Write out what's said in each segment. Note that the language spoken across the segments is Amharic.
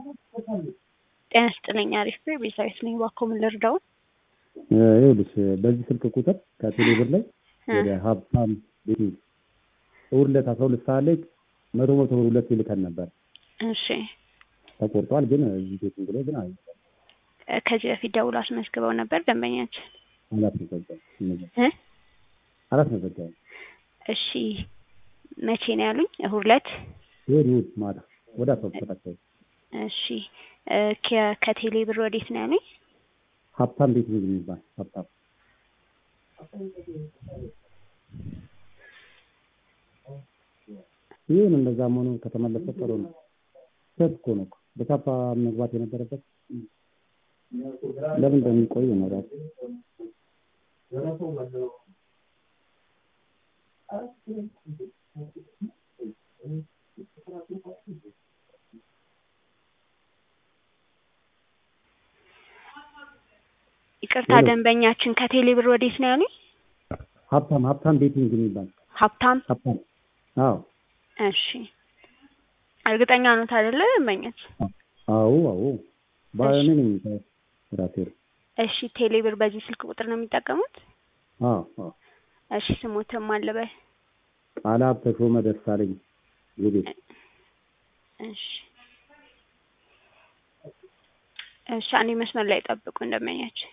ጤና ይስጥልኝ አሪፍ ብር ቤዛዊት ነኝ እባክዎ ምን ልርዳዎ ይኸውልሽ በዚህ ስልክ ቁጥር ከቴሌ ብር ላይ ወደ ሀብታም ቤቴ እሑድ ዕለት አስራ ሁለት ሰዓት ላይ መቶ መቶ ብር ሁለት ይልከን ነበር እሺ ተቆርጧል ግን እዚህ ቤቲንግ ላይ ግን አይ ከዚህ በፊት ደውሎ አስመዝግበው ነበር ደንበኛችን አላስመዘገበም እ አላስመዘገበም እሺ መቼ ነው ያሉኝ እሑድ ዕለት እሑድ እሑድ ማታ ወደ አስራ ሁለት ሰዓት አካባቢ እሺ እ ከ- ከቴሌ ብር ወዴት ነው ያሉኝ ሀብታም ቤቲንግ የሚባል ሀብታም ይሁን እንደዛ መሆኑ ከተመለሰ ጥሩ ነው ስህተት እኮ ነው እኮ በቻፓ መግባት የነበረበት ለምን እንደሚቆይ ነው ራሱ ይቅርታ ደንበኛችን ከቴሌ ብር ወዴት ነው ያሉኝ ሀብታም ሀብታም ቤቲንግ የሚባል ሀብታም ሀብታም አዎ እሺ እርግጠኛ ኖት አይደለ ደንበኛችን አዎ አዎ ባለኔ ነኝ ራሴ እሺ ቴሌ ብር በዚህ ስልክ ቁጥር ነው የሚጠቀሙት አዎ አዎ እሺ ስሞትም አለበል ቃላብ ተሾመ ደሳለኝ የቤት እሺ እሺ አንዴ መስመር ላይ ጠብቁ እንደመኛችን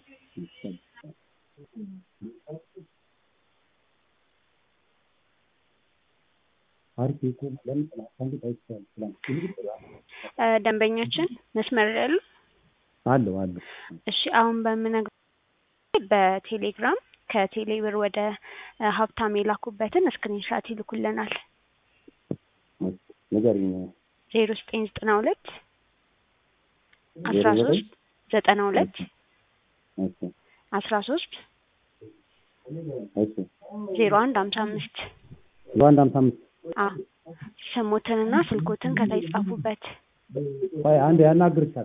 አሪፍ እኮ ለምን ትናንት አይቻልም ትናንት እ ደንበኛችን መስመር ላይ ያሉ አለው አለው እሺ አሁን በምነግርዎ በቴሌግራም ከቴሌ ብር ወደ እ ሀብታም የላኩበትን ስክሪንሻት ይልኩልናል ንገሪኝ ዜሮ ዘጠኝ ዘጠና ሁለት አስራ ሶስት ዘጠና ሁለት እሺ አስራ ሶስት እሺ ዜሮ አንድ ሀምሳ አምስት በአንድ ሀምሳ አምስት አዎ ስሞትንና ስልኮትን ከታይ ጻፉበት ቆይ አንድ ያናግርሻል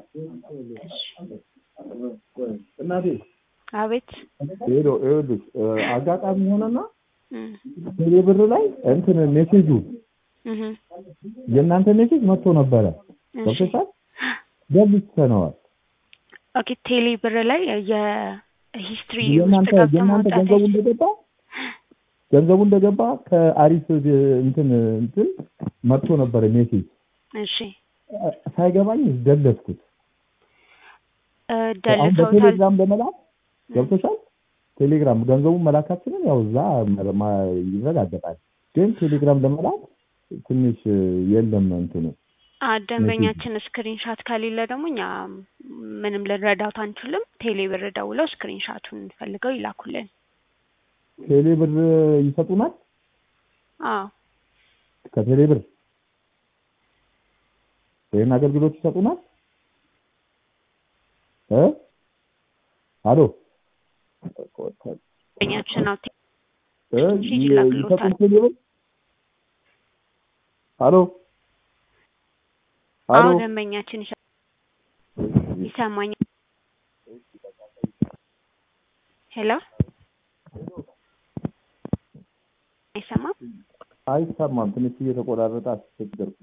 እናቴ አቤት ሄሎ ይኸውልሽ አጋጣሚ ሆነና እም ቴሌ ብር ላይ እንትን ሜሴጁ እህ የእናንተ ሜሴጅ መጥቶ ነበረ እሺ ገብቶሻል ገብተነዋል ኦኬ ቴሌ ብር ላይ የሂስትሪ ውስጥ የእናንተ ገብተው የእናንተ ማውጣት ገንዘቡ አይችልም እንደገባ ገንዘቡ እንደገባ ከአሪፍ እንትን እንትን መጥቶ ነበረ ሜሴጅ እሺ ሳይገባኝ ደለስኩት እ አሁን ደልተውታል በቴሌግራም ለመላክ ገብቶሻል ቴሌግራም ገንዘቡን መላካችንን ያው እዛ መ- ማ- ይረጋገጣል ግን ቴሌግራም ለመላክ ትንሽ የለም እንትኑ አ ደንበኛችን ስክሪንሻት ከሌለ ደግሞ እኛ ምንም ልንረዳት አንችልም ቴሌ ብር ደውለው ስክሪንሻቱን ፈልገው ይላኩልን ቴሌ ብር ይሰጡናል አዎ ከቴሌ ብር ይህን አገልግሎት ይሰጡናል እ አሎ ደንበኛችን አዎ እ ሜሴጅ ይላክልዎታል ይሰጡን ቴሌ ብር አሎ አዎ አሎ ደንበኛችን ይሰ- ይሰማኛል ሄሎ አይሰማም አይሰማም ትንሽ እየተቆራረጠ አስቸገርኩ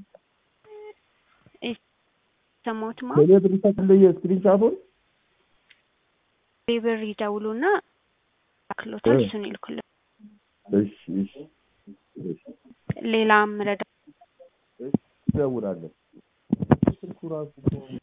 ሰማሁትማ ቴሌ ብር ይሰጡልኝ ስክሪንሻቱን ቴሌ ብር ይደውሉና ያክሎታል እ እሱን ይልኩልን እሺ እሺ እሺ ሌላም ረዳ እደውላለሁ ስልኩ ራሱ እኮ